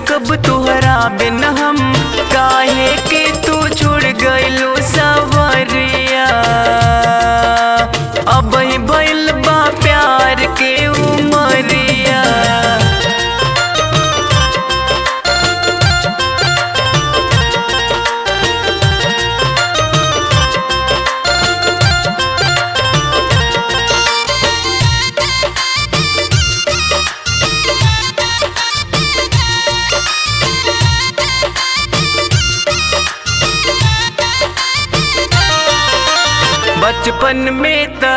सकब तुहरा बिन हम काहे के तू छोड़ गइलू सवरिया अब ही भइल बा प्यार के उमरिया बचपन में त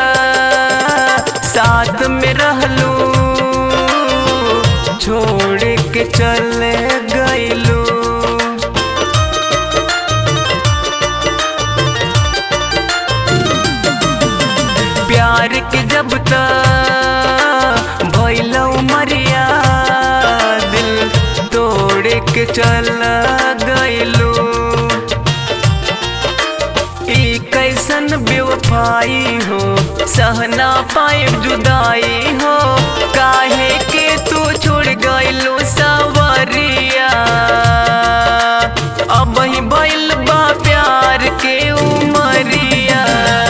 साथ में रहलू छोड़ के चले गइलू प्यार के जब त भइल मरिया दिल तोड़ के चल गइलू ई कैसन बेवफाई हो सहना पाए जुदाई हो काहे के तू छोड़ गइलू सवरिया अब ही भइल बा प्यार के उमरिया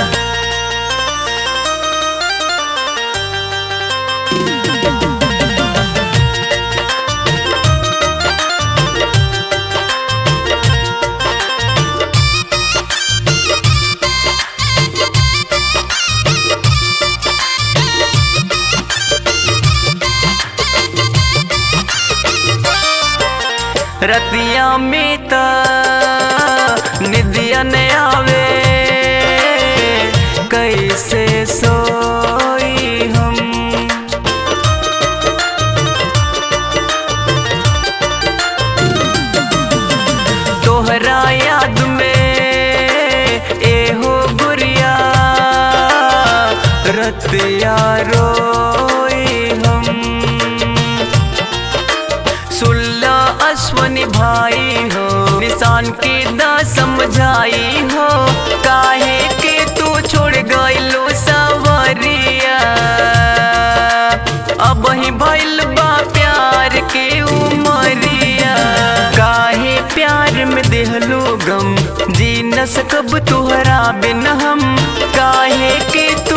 रतिया में त निदिया न आवे कैसे सोई हम तोहरा याद में एहो गुरिया रतिया रोई हम सुल्ला अश्वनी भाई हो निशान के दा समझाई हो काहे के तू छोड़ गइलो सवरिया अब ही भइल बा प्यार के उमरिया काहे प्यार में देहलो गम जी न सकब तुहरा बिन हम काहे के